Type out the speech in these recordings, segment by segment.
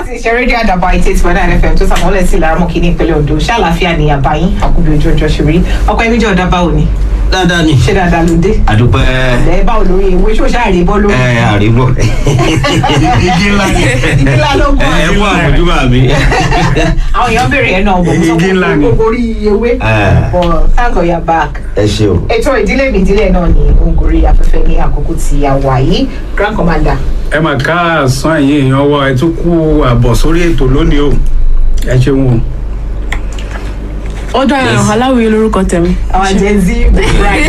láti ṣe rédíò àdàbà eighty eight point nine fm tó sàmúlẹ̀ sí ìlara mọ́kì ní ìpínlẹ̀ ondo ṣé àlàáfíà ni àbáyín àkùbí ojú ọjọ́ ṣe rí ọkọ ẹbí jẹ́ ọ̀dà báwo ni dáadáa ni ṣé dáadáa ló dé àdúpẹ́ ẹ̀ báwo lórí ewé ṣó ṣáà rí bọ́ lórí ẹ àríwọ̀ igi ńlá ni ìdílá ló gbọ́ ẹ wọ àmójúbà mi. àwọn èèyàn béèrè ẹ̀ náà bọ̀ mo sọ Igi ńlá pé ni. gbogbo orí ewé Eh. but thank God you're back ẹ ṣeun. ètò ìdílé mi ìdílé náà ni òǹkórí afẹ́fẹ́ ní àkókò tí a wà yìí grand commander ẹ mà ká àsán ẹ̀yìn èèyàn wa ẹ tún kú àbọ̀ sórí ètò lónìí o ẹ ṣeun o. ó dára Yes. aláwìyé lórúkọ tẹ̀mí. our gen z right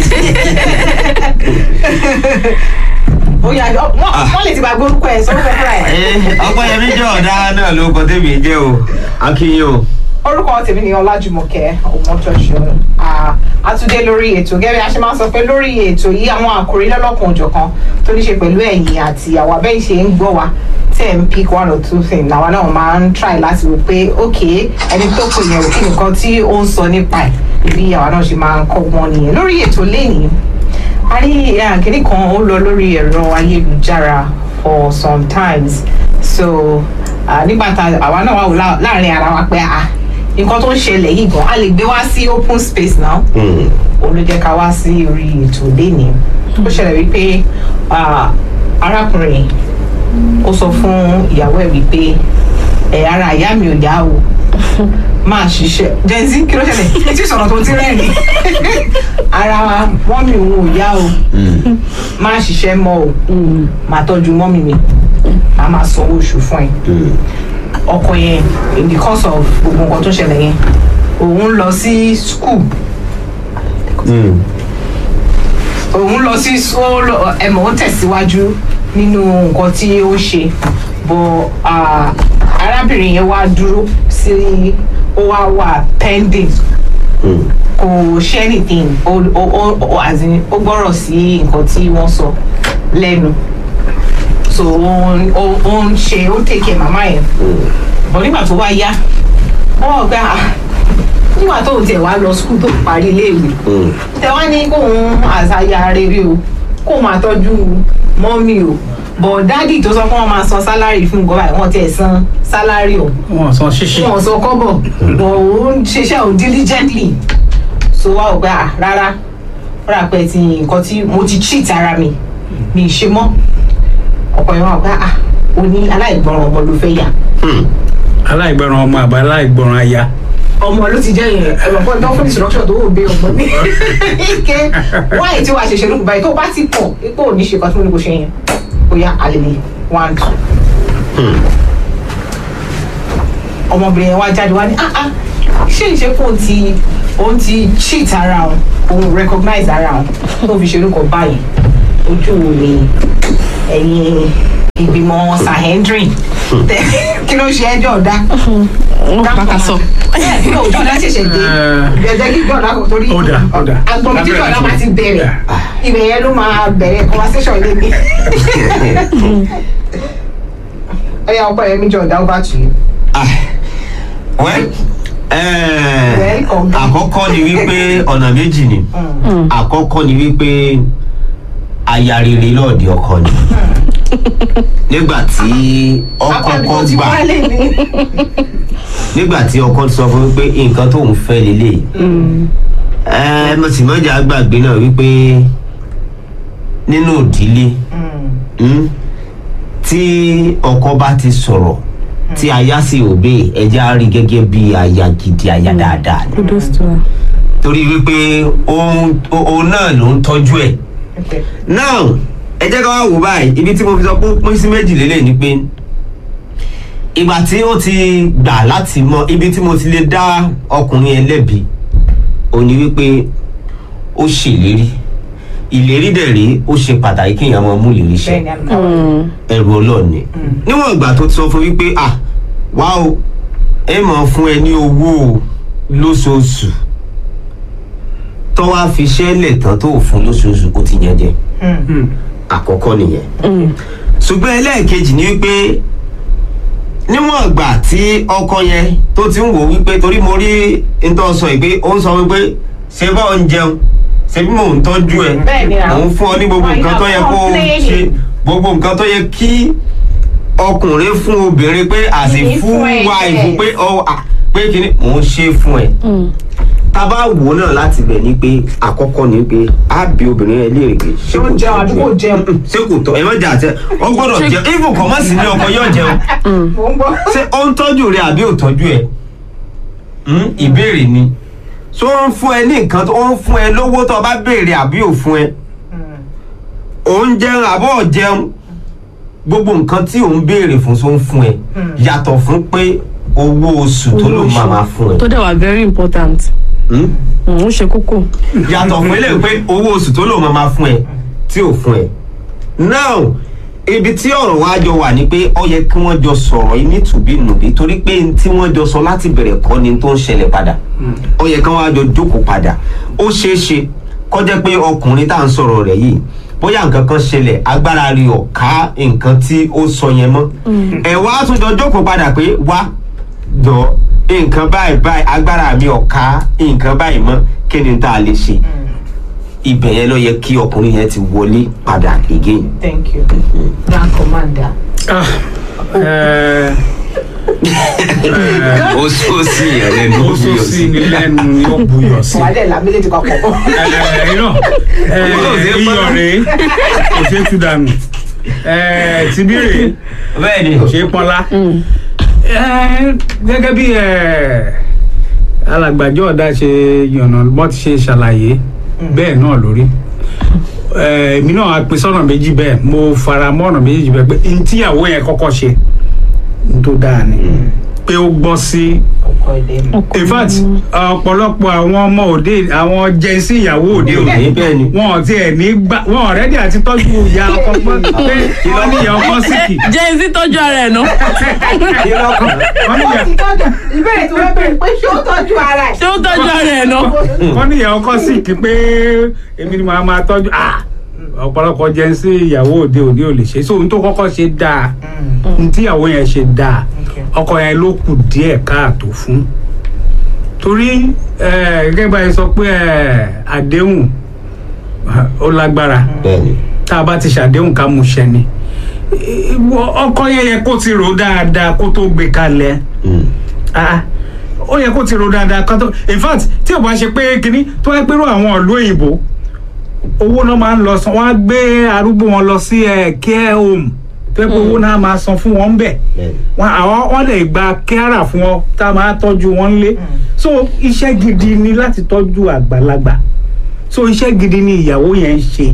ó yà wọ́n wọ́n lè ti bá gbórúkọ ẹ̀ sọ́rọ́ fúnra ẹ̀. ọpẹ́yẹmí jẹ́ ọ̀dà náà ló kọ tèmi jẹ́ o akínyìn o. orúkọ tèmi ni ọlájùmọ̀kẹ́ ọmọtọ́ṣọ àtúndé lórí ètò gẹ́gẹ́ bí a ṣe máa ń sọ pé lórí ètò yìí àwọn àkòrí lọ́lọ́kan òjọ̀kan tó ní ṣe pẹ̀lú ẹ̀yìn àti àwọn abẹ́yìn ṣe ń gbọ́ wa tẹ̀ ń pick one or two things làwa náà máa ń try láti wò pé ok ẹni tó pè yẹn kí nǹkan tí ó ń sọ nípa ẹ̀ bí àwa náà ṣe máa ń kọ́ wọn nìyẹn lórí ètò lẹ́yìn a ní àkíní kan ó lọ lórí ẹ̀rọ ayélujára for sometimes so ah, nígbà tá àwa náà wà wò lá- láàrin ara wa pé ah nǹkan tó ń ṣẹlẹ̀ yìí gan a lè gbé wá sí open space now òun ló jẹ́ ká wá sí orí ètò lénìí ó ṣẹlẹ̀ wípé ah, arákùnrin ó sọ fún ìyàwó ẹ̀ wípé ẹ̀ ara ìyá mi ò yá o máa ṣiṣẹ́ jẹ́nsí kí ló ṣẹlẹ̀ etí sọ̀rọ̀ tó ti rẹ́ẹ̀ni ara mọ́mì òun ò yá o máa ṣiṣẹ́ mọ́ o máa tọ́jú mọ́mì mi máa máa sanwó oṣù fún ẹ ọkọ yẹn in the course of gbogbo nǹkan tó ṣẹlẹ̀ yẹn òun lọ sí school òun lọ sí ó lọ- ẹmọ ó tẹ̀síwájú nínú nǹkan tí ó ṣe bọ ah, arábìnrin yẹn wá dúró sí ó wá wà pending kò ṣe anything ó ó ó ó as in, ó gbọ́rọ̀ sí nǹkan tí wọ́n sọ lẹ́nu so ó ń- ó ó ń ṣe ó take care màmá yẹn bọ̀ nígbà tó wá yá wọ́n wọ̀ pé ah nígbà tóun tiẹ̀ wá lọ skul tó parí iléèwé tẹ wá ní kóun àṣàyà rere o kóun máa tọ́jú mọ́mì o bọ̀ dádì tó sọ pé wọ́n máa san sálárì fún nǹkan báyìí wọ́n tiẹ̀ san sálárì o wọn san ṣíṣí. wọn sọ kọ́bọ̀ bọ̀ òun ṣiṣẹ́ òun diligently so wá ò gbà á rárá ó rà pé ti nǹkan tí mo ti cheat ara mi mi ì ṣe mọ́ ọ̀pọ̀ ìwọ̀n àgbà à ó ní aláìgbọràn ọmọ ló fẹ́ yà aláìgbọràn ọmọ àbá aláìgbọràn aya. ọmọ ló ti jẹ́ yẹn ẹ̀rọ fún ẹ̀dọ́ fún instruction tó wò gbé ọmọ ní ike wáyé tí wàá ṣẹ̀ṣẹ̀ lókun báyìí tó bá ti pọ̀ ipò ò ní ṣe kan tí mo ní kò ṣe yẹn bóyá àlèlè one two. ọmọbìnrin yẹn wá jáde wá ní ah ah ṣé ìṣe kó ti òun ti cheat ara òun òun recognize ara òun tó fi ṣe orúkọ báyìí ojú wo ni ẹ̀yin ìgbìmọ̀ sahendrin kí ló ṣe ẹjọ́ ọ̀dá ó pàkà sọ. ẹ ní òjò ọ̀dá ṣẹ̀ṣẹ̀ dé gẹ̀ẹ́dẹ́ kí jọ̀dá kò torí Ó dà, ó dà. agbọ̀n tí jọ̀dá máa ti bẹ̀rẹ̀ ibẹ̀ yẹn ló máa bẹ̀rẹ̀ conversation lé mi. ẹ yà ọkọ yẹn mi jọ̀dá over to you. wẹ́ Welcome. àkọ́kọ́ ni wípé ọ̀nà méjì ni àkọ́kọ́ ni wípé aya rere lọ́ọ̀dì ọkọ ni nígbà tí ọkọ kọ́ tí gbà wọ́n lè ní. nígbà tí ọkọ sọ fún wípé nǹkan tóun fẹ́ lélẹ̀ ẹ mo sì mọ́jà gbàgbé náà wípé nínú ìdílé mm, tí ọkọ bá ti sọ̀rọ̀ tí aya sì òbí ẹja rí gẹ́gẹ́ bí aya gidi aya dáadáa ni kudos to her. torí wípé òun òun náà ló ń tọ́jú ẹ̀ Okay. now ẹ jẹ́ ká wá wò báyìí ibi tí mo fi sọ pé ó pín sí méjì lélẹ̀ ni pé ìgbà tí ó ti gbà láti mọ ibi tí mo ti lè dá ọkùnrin yẹn lẹ́bi ò ní wípé ó ṣèlérí ìlérí dẹ̀ rí ó ṣe pàtàkì kéèyàn máa mú ìlérí ṣẹ bẹ́ẹ̀ni àmì káwọn. ẹrù ọlọ́ọ̀ni níwọ̀n ìgbà tó ti sọ fún wípé à wá o ẹ máa fún ẹ ní owó o lóṣooṣù tó wá fi ṣẹ́lẹ̀ tán tó fún lóṣooṣù ó ti yẹn jẹ àkọ́kọ́ nìyẹn ṣùgbọ́n ẹlẹ́ẹ̀kejì ni wípé níwọ̀n ìgbà tí ọkọ yẹn tó ti ń wò wípé torí mo rí ntọ́ sọ yìí pé ó ń sọ wípé ṣé bá ń jẹun ṣé bí mò ń tọ́jú ẹ Bẹ́ẹ̀ni, mò ń fún ọ ní gbogbo Why nǹkan tó not yẹ kó o complaining? ṣe gbogbo nǹkan tó yẹ kí ọkùnrin fún obìnrin pé as a Kìí full fún ẹ, wife yes. pé ọ à, pé kíní mò ń ṣe fún ẹ tá a bá wò ó náà láti bẹ̀ ni pé àkọ́kọ́ ni pé á bí obìnrin ẹ léèrè pé ṣé Ó jẹun àbí kò tọ́jú ẹ? jẹun? ṣé kò tọ́ ẹ má jà tẹ ọ gbọ́dọ̀ jẹun even kọ́ má sí ní ọkọ yóò jẹun mò ń gbọ́. ṣé ó ń tọ́jú rẹ àbí ò tọ́jú ẹ Hmm, ìbéèrè ni ṣó ń fún ẹ ní nǹkan tó ń fún ẹ lówó tó o bá béèrè àbí ò fún ẹ ò ń jẹun àbọ̀ ò jẹun gbogbo nǹkan tí ò ń béèrè fún ṣó ń fún ẹ yàtọ̀ fún pé owó oṣù tó ló máa máa fún ẹ tó dẹ̀ wà very important Hmm? Mm, ó ṣe kókó yàtọ̀ fún eléyìí pé owó oṣù tó lò máa máa fún ẹ tí ò fún ẹ. now ibi tí ọ̀rọ̀ wa jọ wà ni pé ó yẹ kí wọ́n jọ sọ̀rọ̀ yìí nítùbínùbí torí pé n tí wọ́n jọ sọ láti bẹ̀rẹ̀ kọ́ ni tó ń ṣẹlẹ̀ padà ó yẹ kí wọ́n á jọ jókòó padà ó ṣeé ṣe kó jẹ́ pé ọkùnrin tá à ń sọ̀rọ̀ rẹ̀ yìí bóyá nǹkan kan ṣẹlẹ̀ agbára rí ọ̀ ká nǹkan tí ó sọ yẹn mọ́ ẹ̀ wá tún jọ jókòó padà pé wá jọ nǹkan báyìí báyìí agbára mi ò ká nǹkan báyìí mọ́ kí ni tá a lè ṣe ibẹ̀ yẹn ló yẹ kí ọkùnrin yẹn ti wọlé padà again. thank you grand commander. Ah, eh, ó sọ sí yẹn lẹ́nu ó sọ sí ni lẹ́nu ni ó buyọ̀ sí. wàhálẹ̀ la méjèèjì kan pọ̀. Eh, irọ́ eh, iyọ̀ rèé kò ṣeé tú dànù Eh, tìbí rèé bẹ́ẹ̀ ni kò ṣeé pọ́nlá. Eh, gẹ́gẹ́ bí eh, alàgbàjọ ọ̀dà ṣe yànnà bọ́ ti ṣe ṣàlàyé bẹ́ẹ̀ náà lórí Eh, èmi náà á pín sọ́nà méjì bẹ́ẹ̀ mo fara mọ́ ọ̀nà méjì bẹ́ẹ̀ pé n tíyàwó yẹn kọ́kọ́ ṣe n tó dáa ni pé ó gbọ́ sí ọkọ ilé mi. in fact ọ̀pọ̀lọpọ̀ àwọn ọmọ òde àwọn jẹ́nsí ìyàwó òde òní òní bẹ́ẹ̀ ni. wọn ò tiẹ̀ ní gbà wọn ọ̀rẹ́dì àti tọ́jú ìyá ọkọ pé wọ́n ní ìyá ọkọ síkì jẹ́ ẹni tí tọ́jú ara ẹ̀ ná wọ́n ní ó ìyá ti tọ́jú ìbéèrè tí wọ́n béèrè pé ṣé ó tọ́jú ara ẹ̀. ṣé ó tọ́jú ara ẹ̀ ná wọ́n ní ìyá ọkọ síkì pé èmi ni màá máa tọ́jú ah ọ̀pọ̀lọpọ̀ jẹ́nsí ìyàwó òde òní ò lè ṣe so ohun tó kọ́kọ́ ṣe dáa ohun tí ìyàwó yẹn ṣe dáa ọkọ yẹn ló kù díẹ̀ káàtó fún torí eh, gẹ́gẹ́ báyìí sọ pé eh, àdéhùn ó lágbára bẹ́ẹ̀ ni tá a bá ti ṣàdéhùn ká mú ṣẹ ni Ìwọ ọkọ yẹn yẹ kó ti rò dáadáa kó tó gbé kalẹ̀ Hmm. Ah, ó yẹ kó ti rò dáadáa kó tó in fact tí ò bá ṣe pé kínní tó yẹ pé rú àwọn ìlú òyìnbó owó náà máa ń lọ san wọn á gbé arúgbó wọn lọ sí ẹ care home tó yẹ pé owó náà máa san fún wọn bẹ́ẹ̀ bẹ́ẹ̀ ni. wọn àwọn wọn lè gba kẹ́rà fún ọ tá a máa tọ́jú wọn lé so iṣẹ́ gidi ni láti tọ́jú àgbàlagbà so iṣẹ́ gidi ni ìyàwó yẹn ń ṣe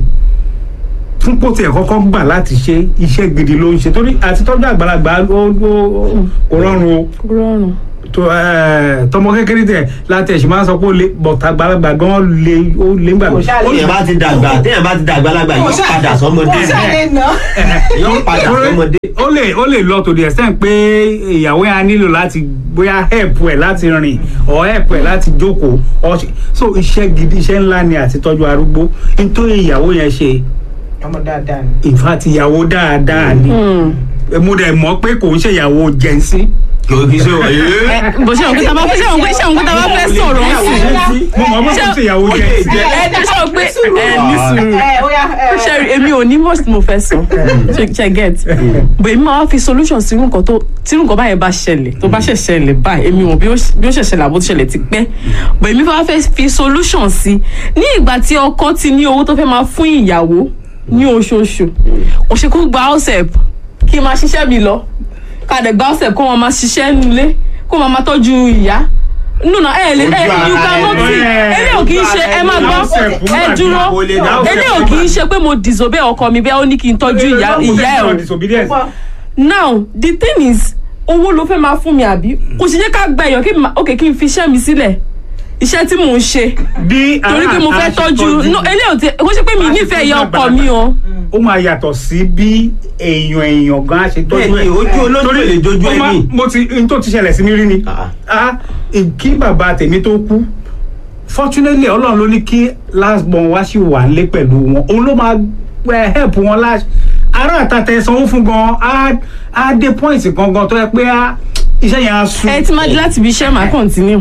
fún kó tiẹ̀ kọ́kọ́ gbà láti ṣe iṣẹ́ gidi ló ń ṣe torí àti tọ́jú àgbàlagbà ó ó- ó- kò rọrùn o rọrùn tó ẹ, tọmọ kékeré tẹ láti ẹ̀sìn máa ń sọ pé ó lé bọ̀tà àgbàlagbà gan lé ó lé gbà Kò ṣáà lè- téèyàn bá ti dàgbà téèyàn bá ti dàgbà lágbà yóò padà sọmọdé kò sáré ná. yóò padà sọmọdé. ó lè ó lè lọ to the extent pé ìyàwó yẹn á nílò láti bóyá help ẹ láti rìn or help ẹ láti jókòó or ṣe- so iṣẹ́ gidi iṣẹ́ ńlá ni àti tọ́jú arúgbó nítorí ìyàwó yẹn ṣe ọmọ dáadáa ni. in fact ìyàwó dáadáa ni mo dẹ̀ mọ̀ pé kò ń ṣe ìyàwó jẹ́nsí. kò kí ṣe wọ ee. bó ṣe òun kí ta bá fẹ́ ṣe òun pé ṣe òun kí ta bá fẹ́ sọ̀rọ̀ ń sìn mo mọ̀ pé kò ń ṣe ìyàwó jẹ́nsí. ẹ ẹ ṣe òun pé ẹ ní sùúrù ẹ ó yá ẹ ṣe rí èmi ò ní most mo fẹ́ sọ ṣe ṣe get but èmi máa wá fi solution sí irú nǹkan tó tí irú nǹkan báyẹn bá ṣẹlẹ̀ tó bá ṣẹ̀ ṣẹlẹ̀ báyìí èmi mọ̀ bí ó bí ó ṣẹ̀ ṣẹlẹ̀ àbó tó ṣẹlẹ̀ ti pẹ́ but èmi fẹ́ wá fẹ́ fi solution sí ní ìgbà tí ọkọ ti ní owó tó fẹ́ máa fún ìyàwó ní oṣooṣù kò ṣe kó gba house help kí n máa ṣiṣẹ́ mi lọ ká dẹ̀ gba house help kó wọn máa ṣiṣẹ́ nílé kó wọn máa tọ́jú ìyá nùnà ẹ lè ẹ you cannot see eléyìí ò kì í ṣe ẹ máa gbọ́ ẹ dúró eléyìí ò kì í ṣe pé mo disobey ọkọ mi bẹ́ẹ̀ ó ní kí n tọ́jú ìyá ìyá ẹ̀ o disobedience. now the thing is owó ló fẹ́ máa fún mi àbí kò sì jẹ́ ká gba èèyàn kí n máa ok kí n fi iṣẹ́ mi sílẹ̀ iṣẹ́ tí mò ń ṣe bí torí pé mo fẹ́ tọ́jú no eléyìí ò ti kò ṣe pé mi nífẹ̀ẹ́ ìyá ọkọ mi o ó máa yàtọ̀ sí bí èèyàn èèyàn gan ṣe tọ́jú Bẹ́ẹ̀ni, ojú olójú Torí lè jojú ó máa- ẹni. mo ti n tó ti ṣẹlẹ̀ sí mi rí ni Ah. Ah, kí bàbá tèmi tó kú fortunately ọlọ́run ló ní kí last born wá sí wà nílé pẹ̀lú wọn òun ló máa eh, help wọn láti ará àtàtẹ sanwó fún gan á á dé point gangan tó yẹ pé á iṣẹ́ yẹn á sùn ẹ ti máa di láti ibi iṣẹ́ máa continue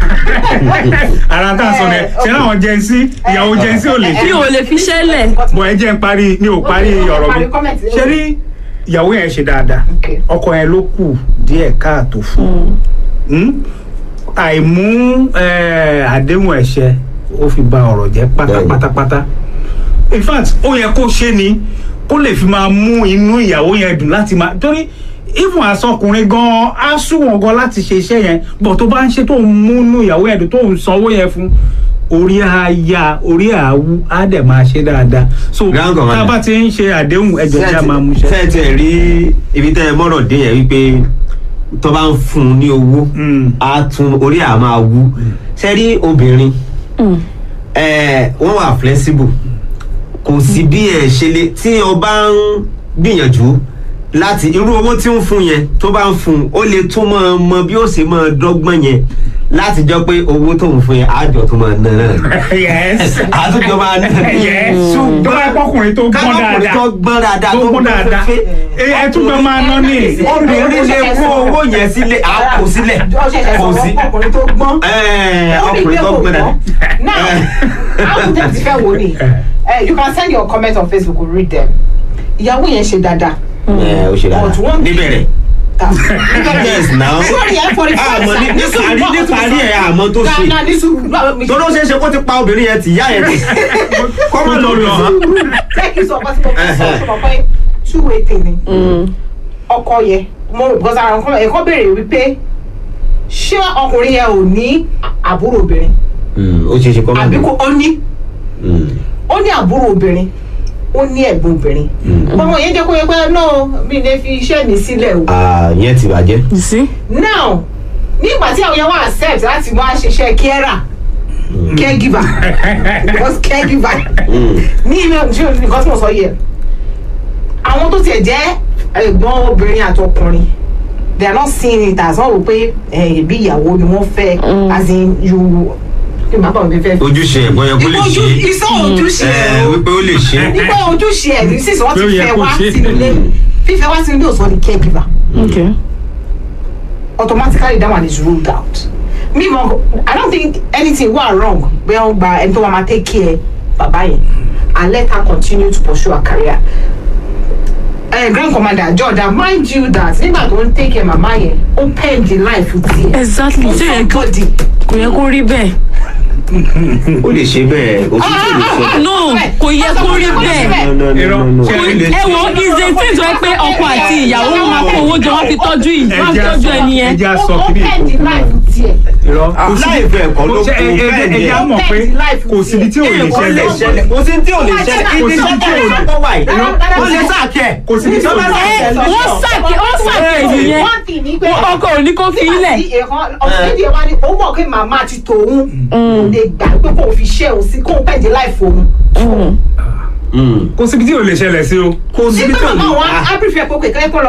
ara tá a sọ rẹ ṣe láwọn jẹnsí ìyàwó jẹnsí ò lè mi ṣe ò lè fi iṣẹ́ lẹ̀ bọ̀ ẹ jẹ́ n parí mi ò parí ọ̀rọ̀ mi Parí comment. ṣe rí ìyàwó yẹn ṣe dáadáa Okay. ọkọ yẹn ló kù díẹ̀ káàtó fún un àìmú eh, àdéhùn ẹ̀ṣẹ̀ ó fi ba ọ̀rọ̀ jẹ́ Bẹ́ẹ̀ni. pátápátápátá in fact ó yẹ kó ṣe ni kó lè fi máa mú inú ìyàwó yẹn dùn láti máa torí even asọkùnrin gan á súnwọ̀n gan láti ṣe iṣẹ́ yẹn bọ̀ tó bá ń ṣe tó ń mú inú ìyàwó yẹn dùn tó ń sanwó yẹn fún orí á ya orí á wú á dẹ̀ máa ṣe dáadáa so Grand tá a Commander. bá ti ń ṣe àdéhùn ẹjọ́ tí a máa mú ṣe. tẹ́ ẹ rí ibi tẹ́ ẹ mọ́rọ̀ dé yẹn wípé tó bá ń fún un ní owó Mm. á tún orí à máa wú ṣe rí obìnrin ẹ, wọ́n wà flexible kò sí bí ẹ ṣe lè tí o bá ń gbìyànjú láti irú owó tí ń fún yẹn tó bá ń fún un ó lè tún mọ mọ bí ó ṣe máa dọ́gbọ́n yẹn láti jọ pé owó tó ń fún yẹn àjọ tó máa ná náà yes àtúntò máa ná yes tó bá pọ́kùnrin tó gbọ́n kákọ́kùnrin dáadáa tó gbọ́n dáadáa tó gbọ́n dáadáa fẹ́ ẹ ẹ tún bẹ máa ná ní. obìnrin lè kó owó yẹn sílẹ̀ á kó sílẹ̀ kò sí ọkùnrin tó gbọ́n. Ẹ́ẹ̀, Ó ní ọkùnrin pé tó kò gbọ́n dáadáa. gbọ́n. now how dem ti fẹ́ wo ni Eh, you can send your comment on facebook we'll read them ìyàwó yẹn ṣe dáadáa. Ẹ, ó ṣe But dáadáa one- níbẹ̀rẹ̀ Ah, yes now sórí ẹ̀ for the first àmọ́ ní time. níparí níparí ẹ̀ àmọ́ tó ṣe Ghana ní sùúrù. torí ó ṣeé ṣe kó ti pa obìnrin yẹn tì yá yẹn tì kọ́mọ lọ lọ jẹ́ kí n sọ ọkọ tí mo fẹ́ sọ fún ọ pé two way thing ni ọkọ yẹ mo rò because àwọn kan ẹ̀kọ́ béèrè wípé ṣé ọkùnrin yẹn ò ní àbúrò obìnrin ó ṣeé ṣe kọ́mọ àbí lọ kò ó ní ó ní àbúrò obìnrin ó ní ẹ̀gbọ́n obìnrin ọmọ yẹn jẹ́ kó yẹ pé no mi lè fi iṣẹ́ mi sílẹ̀ o yẹn ti bàjẹ́ you see now nígbà tí àwọn yẹn wá accept láti wá ṣiṣẹ́ carer caregiver because caregiver ní ilé tí nǹkan tí mo sọ yẹ àwọn tó tiẹ̀ jẹ́ ẹ̀gbọ́n obìnrin àtọkùnrin they are not seeing it as wọ́n rò pé ẹ̀bí ìyàwó ni wọ́n fẹ́ as in you kí n bá bọ̀ mi fẹ́. ojúṣe ẹ̀gbọ́n yẹn kó lè ṣe Ojú- iṣẹ́ ojúṣe ẹ ẹ̀ o wípé ó lè ṣe nígbà ojúṣe ẹ̀ ní sísè wọ́n Pé ó ti yẹ fẹ́ kó wá ṣe. sínú ilé fífẹ́ wá sínú ilé ò sọ ní caregiver okay automatically that one is ruled out me mo i don't think anything wa wrong bẹ́ẹ̀ wọ́n gba ẹni tó wà máa take care bàbá yẹn and let her continue to pursue her career uh, grand commander jordan mind you that nígbà tó ń take care màmá yẹn ó pen the life tiẹ̀ exactly ó ṣé yẹ kó somebody kò yẹ kó rí bẹ́ẹ̀ ó lè ṣe bẹ́ẹ̀ òtítọ́ lè sọ no kò yẹ kó rí bẹ́ẹ̀ no no no no no Ṣé ó lè ẹ ṣe wo ìṣe tí ìjọ pé ọkọ àti ìyàwó wọn máa kó owó jọ wọn fi tọ́jú yìí wọn fi tọ́jú ẹni yẹn ẹja ó sọ ó kiri pen the life tiẹ̀ irọ́ kò sí láì fẹ́ ẹ̀kọ́ ló kò kú ṣe ẹ- ẹ- bẹ́ẹ̀ ni ẹja ẹ̀. mọ̀ pé kò síbi tí ò lè Nǹkan lè ṣẹlẹ̀ ṣẹlẹ̀ kò sí tí ò lè ṣẹlẹ̀ Kò ibi sí tí tí ò ò lè lè kọ́ wà yìí ṣẹlẹ̀. ó lè sàkẹ́ kò síbi tí ò lè ẹ ṣẹlẹ̀. wọ́n sàkè wọ́n sàkè nìyẹn one thing ni pé ọkọ ò ní kó fi ilẹ̀ ọ̀sẹ̀dì ẹ̀ wá ní ó mọ̀ pé màmá ti tòun kò lè gbà pé kò fi ṣẹ́ òun sí kò ń pẹ̀jẹ̀ láìfò òun. kò síbi tí ò lè ṣẹlẹ̀ sí o. kò síbi tí nígbà ò lè màmá wọn Ah. á prefer pé kò kẹ́kẹ́ kọ́ lọ